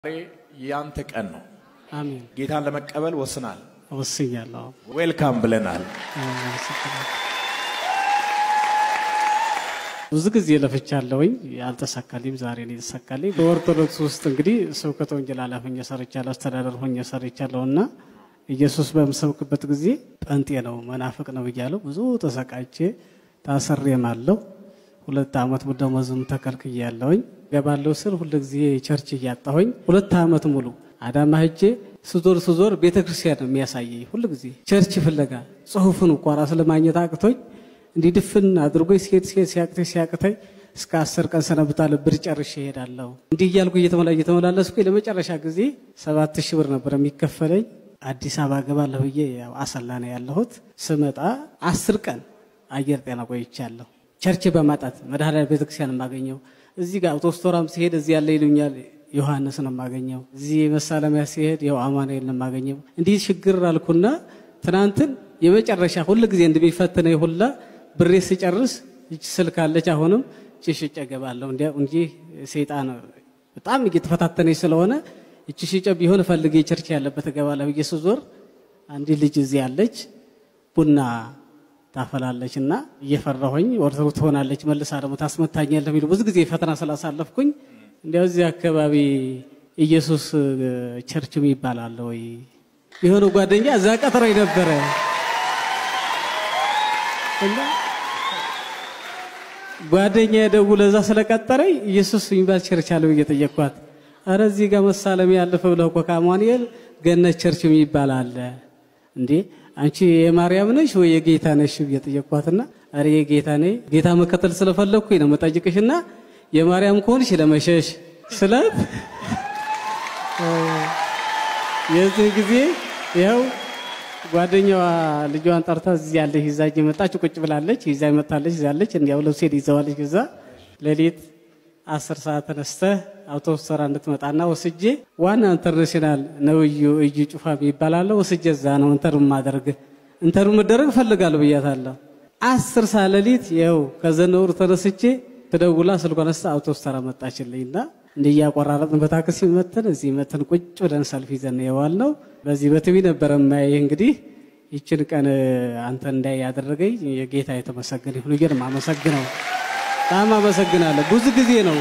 ዛሬ ያንተ ቀን ነው። አሜን። ጌታን ለመቀበል ወስናል። ወስኛለሁ። ዌልካም ብለናል። ብዙ ጊዜ ለፍቻለሁኝ፣ ያልተሳካልኝም ዛሬ ነው የተሳካልኝ። በኦርቶዶክስ ውስጥ እንግዲህ ስብከተ ወንጌል ኃላፊ ሆኜ ሰርቻለሁ፣ አስተዳደር ሆኜ ሰርቻለሁ እና ኢየሱስ በምሰብክበት ጊዜ ጴንጤ ነው መናፍቅ ነው እያለው ብዙ ተሰቃይቼ ታስሬም አለሁ። ሁለት ዓመት ደመወዝም ተከልክያለሁኝ። ገባለሁ ስል ሁሉ ጊዜ ቸርች እያጣሁኝ ሁለት ዓመት ሙሉ አዳማ ሄጄ ስዞር ስዞር ቤተ ክርስቲያን ነው የሚያሳየኝ ሁሉ ጊዜ ቸርች ፍለጋ ጽሁፍን እንኳ ራስ ለማግኘት አቅቶኝ እንዲህ ድፍን አድርጎ ሲሄድ ሲሄድ ሲያቅተኝ ሲያቅተኝ እስከ አስር ቀን ሰነብታለሁ። ብር ጨርሼ እሄዳለሁ። እንዲህ እያልኩ እየተመላ እየተመላለስኩ ለመጨረሻ ጊዜ ሰባት ሺህ ብር ነበር የሚከፈለኝ። አዲስ አበባ ገባለሁ ብዬ ያው አሰላ ነው ያለሁት። ስመጣ አስር ቀን አየር ጤና ቆይቻለሁ። ቸርች በማጣት መድኃኔዓለም ቤተክርስቲያን የማገኘው እዚህ ጋር አውቶስቶራም ሲሄድ እዚህ ያለ ይሉኛል ዮሐንስ ነው የማገኘው። እዚህ መሳለሚያ ሲሄድ ያው አማኑኤል ነው የማገኘው። እንዲህ ችግር አልኩና ትናንትን የመጨረሻ ሁል ጊዜ እንደሚፈትነኝ ሁላ ብሬ ስጨርስ ይች ስልክ አለች። አሁንም እቺ ሽጬ እገባለሁ እንጂ ሰይጣን በጣም እየተፈታተነኝ ስለሆነ እቺ ሽጬ ቢሆን ፈልጌ ቸርች ያለበት እገባለሁ ብዬ ስዞር አንዲት ልጅ እዚህ ያለች ቡና ታፈላለች እና እየፈራሁኝ ኦርቶዶክስ ትሆናለች መልሳ ደግሞ ታስመታኛለህ የሚሉ ብዙ ጊዜ ፈተና ስላሳለፍኩኝ እንዲያው እዚህ አካባቢ ኢየሱስ ቸርችም ይባላል ወይ የሆነ ጓደኛ እዛ ቀጥሮኝ ነበረ እና ጓደኛ የደውሎ እዛ ስለቀጠረኝ ኢየሱስ የሚባል ቸርች አለ ብዬ ጠየቅኳት። አረ እዚህ ጋር መሳለሚያ ያለፈ ብለህ እኮ ከአማኑኤል ገነት ቸርች የሚባል አለ እንዴ አንቺ የማርያም ነሽ ወይ የጌታ ነሽ ብዬ ጠየቅኳትና አረ የጌታ ነኝ ጌታ መከተል ስለፈለግኩኝ ነው መጠይቅሽና የማርያም ከሆንሽ ለመሸሽ ስላት የዚህ ጊዜ ያው ጓደኛዋ ልጇን ጠርታ እዚህ ያለች ይዛ መጣች። ቁጭ ብላለች፣ ይዛ መጣለች፣ ይዛለች። እንዲያው ልብሴን ይዘዋለች። እዛ ሌሊት አስር ሰዓት ተነስተህ አውቶቡስ ተራ እንድትመጣና ወስጄ ዋና ኢንተርናሽናል ነብዩ እዩ ጩፋ ይባላል ወስጄ እዛ ነው እንተር ማደርግ እንተር መደረግ እፈልጋለሁ ብያታለሁ። አስር ሰዓት ሌሊት ይኸው ከዘነውር ተነስቼ ትደውላ ስልኳን አንስታ አውቶቡስ ተራ መጣችልኝና እንዲህ እያቆራረጥን በታክሲ መተን እዚህ መተን ቁጭ ብለን ሰልፍ ይዘን የዋል ነው። በዚህ በቲቪ ነበረ ማየ እንግዲህ ይችን ቀን አንተ እንዳይ ያደረገኝ የጌታ የተመሰገነ ይሁን ብዬ ነው የማመሰግነው። በጣም አመሰግናለሁ። ብዙ ጊዜ ነው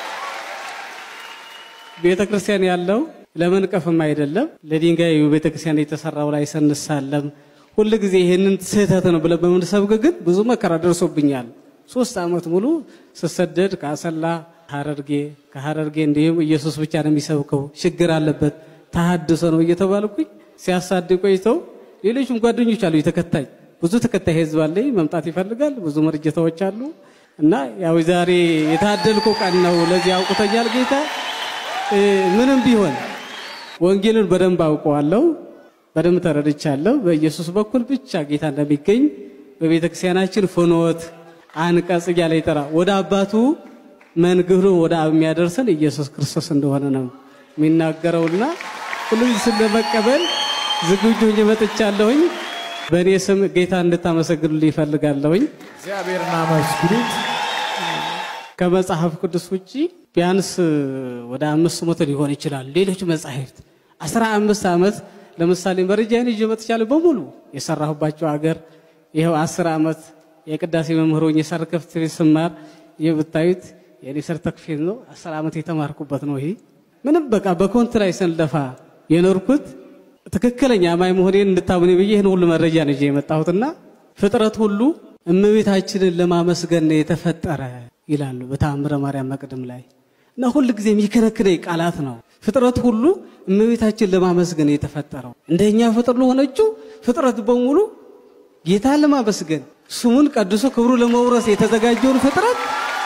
ቤተ ክርስቲያን ያለው ለመንቀፍም አይደለም ለድንጋዩ ቤተ ክርስቲያን የተሰራው ላይ ስንሳለም ሁል ጊዜ ይህንን ስህተት ነው ብለን በምንሰብክ ግን ብዙ መከራ ደርሶብኛል። ሶስት ዓመት ሙሉ ስሰደድ ከአሰላ ሐረርጌ ከሐረርጌ እንዲሁም ኢየሱስ ብቻ ነው የሚሰብከው ችግር አለበት ተሐድሶ ነው እየተባልኩኝ ሲያሳድ ቆይተው ሌሎችም ጓደኞች አሉ የተከታይ ብዙ ተከታይ ህዝብ አለኝ መምጣት ይፈልጋል ብዙ መርጀታዎች አሉ እና ያው ዛሬ የታደልኩ ቀን ነው ለዚህ አውቁተኛል ጌታ ምንም ቢሆን ወንጌልን በደንብ አውቀዋለሁ በደንብ ተረድቻለሁ በኢየሱስ በኩል ብቻ ጌታ እንደሚገኝ በቤተ ክርስቲያናችን ፍኖት አንቀጽ እያለ ይጠራ ወደ አባቱ መንግዱ ወደ አብ የሚያደርሰን ኢየሱስ ክርስቶስ እንደሆነ ነው የሚናገረውና ሁሉም ስለመቀበል ዝግጁ ሆኜ መጥቻለሁኝ። በእኔ ስም ጌታ እንድታመሰግኑልኝ ይፈልጋለሁኝ። እግዚአብሔርን አመስግኑት። ከመጽሐፍ ቅዱስ ውጭ ቢያንስ ወደ አምስት መቶ ሊሆን ይችላል። ሌሎች መጻሕፍት አስራ አምስት ዓመት ለምሳሌ መረጃን ይዤ መጥቻለሁ። በሙሉ የሰራሁባቸው አገር ይኸው አስር ዓመት የቅዳሴ መምህር ሆኜ ሰርተፍኬት ስማር ይህ ብታዩት የኔ ሰርተፍኬት ነው። አስር ዓመት የተማርኩበት ነው። ይሄ ምንም በቃ በኮንት ላይ ስንለፋ የኖርኩት ትክክለኛ አማኝ መሆኔን እንድታምኑ ብዬ ይህን ሁሉ መረጃ ነው ይዤ የመጣሁትና ፍጥረት ሁሉ እመቤታችንን ለማመስገን ነው የተፈጠረ ይላሉ በተአምረ ማርያም መቅድም ላይ እና ሁል ጊዜ የሚከነክነኝ ቃላት ነው። ፍጥረት ሁሉ እመቤታችን ለማመስገን የተፈጠረው እንደኛ ፍጥር ለሆነችው ፍጥረት በሙሉ ጌታን ለማመስገን ስሙን ቀድሶ ክብሩ ለመውረስ የተዘጋጀውን ፍጥረት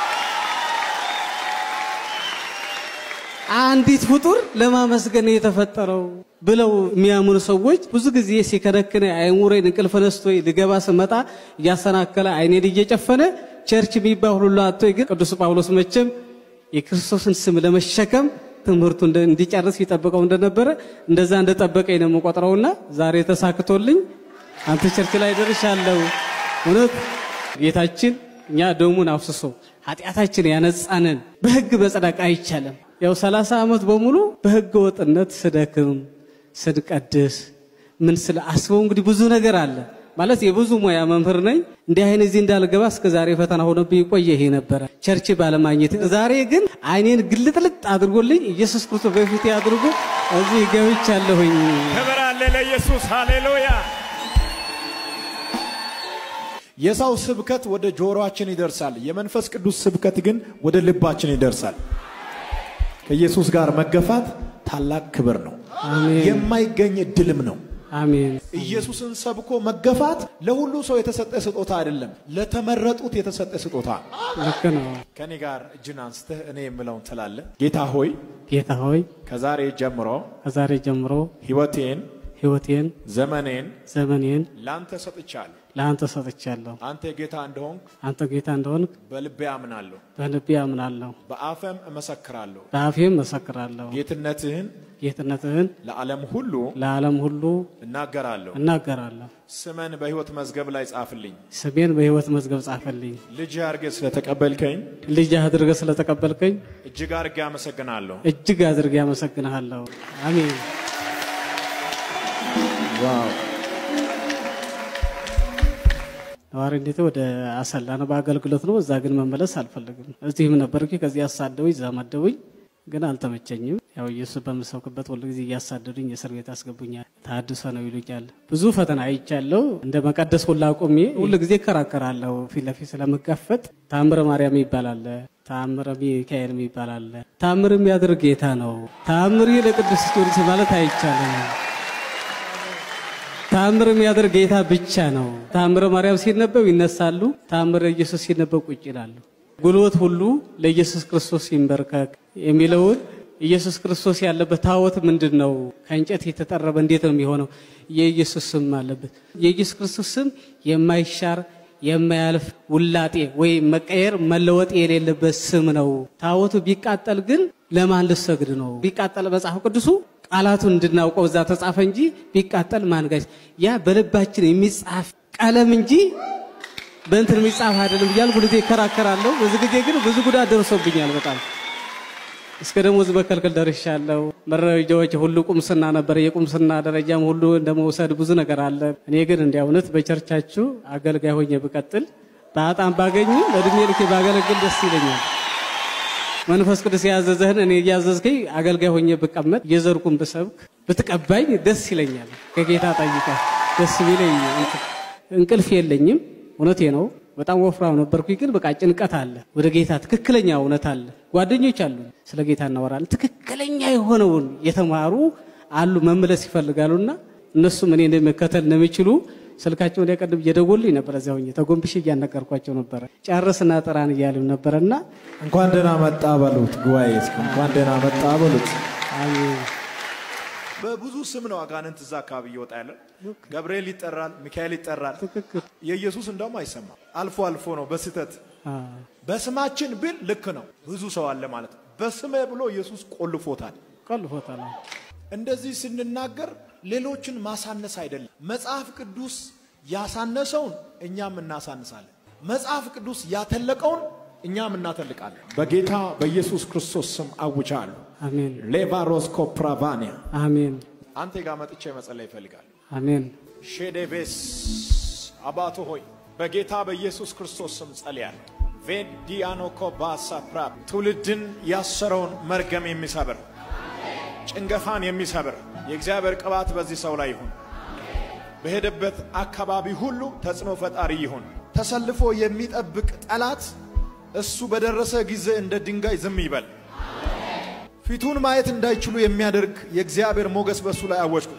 አንዲት ፍጡር ለማመስገን የተፈጠረው ብለው የሚያምኑ ሰዎች ብዙ ጊዜ ሲከነክነ አይሙሬን እንቅልፍ ነስቶ ልገባ ስመጣ እያሰናከለ አይኔን እየጨፈነ ቸርች የሚባል ሁሉ አቶ ግን ቅዱስ ጳውሎስ መቼም የክርስቶስን ስም ለመሸከም ትምህርቱ እንዲጨርስ ይጠብቀው እንደነበረ እንደዛ እንደጠበቀኝ ነው የምቆጥረውና ዛሬ ተሳክቶልኝ አንተ ቸርች ላይ ደርሻለሁ። እውነት ጌታችን እኛ ደሙን አፍስሶ ኃጢአታችን ያነጻንን በሕግ መጽደቅ አይቻልም። ያው ሰላሳ ዓመት በሙሉ በህገ ወጥነት ስደክም ስንቀድስ ምን ስለ አስበው እንግዲህ ብዙ ነገር አለ ማለት የብዙ ሙያ መምህር ነኝ። እንዲህ አይነት እዚህ እንዳልገባ እስከ ዛሬ ፈተና ሆነብኝ ቆየ። ይሄ ነበረ ቸርች ባለማግኘት። ዛሬ ግን አይኔን ግልጥልጥ አድርጎልኝ ኢየሱስ ክርስቶስ በፊቴ አድርጎ እዚህ ገብቻለሁኝ። ክብር አለ ለኢየሱስ ሃሌሉያ። የሰው ስብከት ወደ ጆሮአችን ይደርሳል። የመንፈስ ቅዱስ ስብከት ግን ወደ ልባችን ይደርሳል። ከኢየሱስ ጋር መገፋት ታላቅ ክብር ነው፣ አሜን የማይገኝ እድልም ነው። አሜን ኢየሱስን ሰብኮ መገፋት ለሁሉ ሰው የተሰጠ ስጦታ አይደለም፣ ለተመረጡት የተሰጠ ስጦታ። ልክ ነው። ከኔ ጋር እጅን አንስተህ እኔ የምለውን ትላለህ። ጌታ ሆይ ጌታ ሆይ ከዛሬ ጀምሮ ከዛሬ ጀምሮ ሕይወቴን፣ ህይወቴን ዘመኔን ዘመኔን ላንተ ሰጥቻለሁ። ለአንተ ሰጥቻለሁ። አንተ ጌታ እንደሆንክ አንተ ጌታ እንደሆንክ በልቤ አምናለሁ፣ በልቤ አምናለሁ፣ በአፈም እመሰክራለሁ። በአፌም መሰክራለሁ። ጌትነትህን ጌትነትህን ለዓለም ሁሉ ለዓለም ሁሉ እናገራለሁ። እናገራለሁ። ስመን በሕይወት መዝገብ ላይ ጻፍልኝ። ስሜን በሕይወት መዝገብ ጻፈልኝ። ልጅ አድርገህ ስለተቀበልከኝ ልጅ አድርገህ ስለተቀበልከኝ እጅግ አድርጌ አመሰግናለሁ። እጅግ አድርጌ አመሰግንሃለሁ። አሜን። ዋው ነዋሪነቴ ወደ አሰላ ነው፣ በአገልግሎት ነው። እዛ ግን መመለስ አልፈልግም። እዚህም ነበርኩ። ከዚህ አሳደውኝ፣ እዛ መደቡኝ፣ ግን አልተመቸኝም። ያው ኢየሱስ በምሰብክበት ሁሉ ጊዜ እያሳደዱኝ እስር ቤት ያስገቡኛል። ታድሶ ነው ይሉኛል። ብዙ ፈተና አይቻለሁ። እንደ መቀደስ ሁላ አቁሜ ሁሉ ጊዜ እከራከራለሁ። ፊት ለፊት ስለምጋፈጥ ታምረ ማርያም ይባላል፣ ታምረ ሚካኤል ይባላል። ታምር የሚያደርግ ጌታ ነው። ታምር ለቅዱስ ጊዮርጊስ ማለት አይቻልም። ታምር የሚያደርግ ጌታ ብቻ ነው። ታምረ ማርያም ሲነበብ ይነሳሉ፣ ታምረ ኢየሱስ ሲነበብ ቁጭ ይላሉ። ጉልበት ሁሉ ለኢየሱስ ክርስቶስ ይንበርከክ የሚለውን ኢየሱስ ክርስቶስ ያለበት ታቦት ምንድን ነው? ከእንጨት የተጠረበ እንዴት ነው የሚሆነው? የኢየሱስ ስም አለበት። የኢየሱስ ክርስቶስ ስም የማይሻር የማያልፍ ውላጤ ወይም መቀየር መለወጥ የሌለበት ስም ነው። ታቦቱ ቢቃጠል ግን ለማን ልሰግድ ነው? ቢቃጠል መጽሐፍ ቅዱሱ ቃላቱን እንድናውቀው እዛ ተጻፈ እንጂ ቢቃጠል ማንጋች ያ በልባችን የሚጻፍ ቀለም እንጂ በእንትን የሚጻፍ አይደለም እያልኩ ሁልጊዜ ይከራከራለሁ። በዚህ ጊዜ ግን ብዙ ጉዳት ደርሶብኛል። በጣም እስከ ደሞዝ መከልከል ደርሻለሁ። መረጃዎች ሁሉ ቁምስና ነበር። የቁምስና ደረጃም ሁሉ እንደመውሰድ ብዙ ነገር አለ። እኔ ግን እንዲያ እውነት በቸርቻችሁ አገልጋይ ሆኜ ብቀጥል በጣም ባገኝም እድሜ ልኬ ባገለግል ደስ ይለኛል። መንፈስ ቅዱስ ያዘዘህን እኔ እያዘዝከኝ አገልጋይ ሆኜ ብቀመጥ እየዘርኩም ብሰብክ ብትቀባኝ ደስ ይለኛል። ከጌታ ጠይቀ ደስ ቢለኝ እንቅልፍ የለኝም። እውነቴ ነው። በጣም ወፍራም ነበርኩኝ፣ ግን በቃ ጭንቀት አለ። ወደ ጌታ ትክክለኛ እውነት አለ። ጓደኞች አሉ፣ ስለ ጌታ እናወራለን። ትክክለኛ የሆነውን የተማሩ አሉ፣ መመለስ ይፈልጋሉና እነሱም እኔ መከተል እንደሚችሉ ስልካቸውን ሊያቀድም እየደወሉልኝ ነበር። እዚያ ሆኜ ተጎንብሼ እያነገርኳቸው ነበረ። ጨርስና ጥራን እያሉም ነበረና እንኳን ደህና መጣ በሉት። ጉባኤ እስኪ እንኳን ደህና መጣ በሉት። አሜን በብዙ ስም ነው አጋንንት እዛ አካባቢ እየወጣ ያለ። ገብርኤል ይጠራል፣ ሚካኤል ይጠራል። ትክክል የኢየሱስ እንደውም አይሰማም። አልፎ አልፎ ነው በስህተት አ፣ በስማችን ብል ልክ ነው። ብዙ ሰው አለ ማለት ነው። በስሜ ብሎ ኢየሱስ ቆልፎታል። ቆልፎታል። እንደዚህ ስንናገር ሌሎችን ማሳነስ አይደለም። መጽሐፍ ቅዱስ ያሳነሰውን እኛም እናሳንሳለን። መጽሐፍ ቅዱስ ያተለቀውን እኛም እናተልቃለን። በጌታ በኢየሱስ ክርስቶስ ስም አውጃለሁ። አሜን ሌቫሮስኮ ፕራቫኒያ አሜን አንተ ጋር መጥቼ መጸለይ ይፈልጋል። አሜን ሼዴቬስ አባቶ ሆይ በጌታ በኢየሱስ ክርስቶስ ስም ጸልያል። ቬዲያኖኮ ባሳ ፕራ ትውልድን ያሰረውን መርገም የሚሰብር ጭንገፋን የሚሰብር የእግዚአብሔር ቅባት በዚህ ሰው ላይ ይሁን። በሄደበት አካባቢ ሁሉ ተጽዕኖ ፈጣሪ ይሁን። ተሰልፎ የሚጠብቅ ጠላት እሱ በደረሰ ጊዜ እንደ ድንጋይ ዝም ይበል። ፊቱን ማየት እንዳይችሉ የሚያደርግ የእግዚአብሔር ሞገስ በእሱ ላይ አወጅኩት።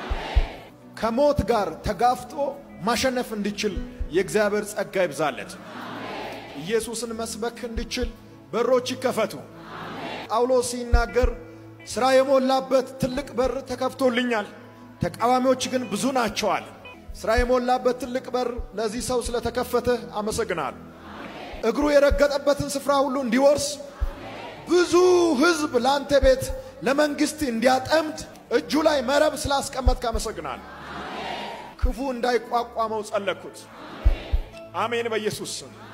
ከሞት ጋር ተጋፍጦ ማሸነፍ እንዲችል የእግዚአብሔር ጸጋ ይብዛለት። ኢየሱስን መስበክ እንዲችል በሮች ይከፈቱ። ጳውሎስ ሲናገር ሥራ የሞላበት ትልቅ በር ተከፍቶልኛል፣ ተቃዋሚዎች ግን ብዙ ናቸዋል። ሥራ የሞላበት ትልቅ በር ለዚህ ሰው ስለተከፈተ አመሰግናለሁ። እግሩ የረገጠበትን ስፍራ ሁሉ እንዲወርስ ብዙ ሕዝብ ለአንተ ቤት ለመንግሥት እንዲያጠምድ እጁ ላይ መረብ ስላስቀመጥክ አመሰግናለሁ። ክፉ እንዳይቋቋመው ጸለኩት። አሜን በኢየሱስ ስም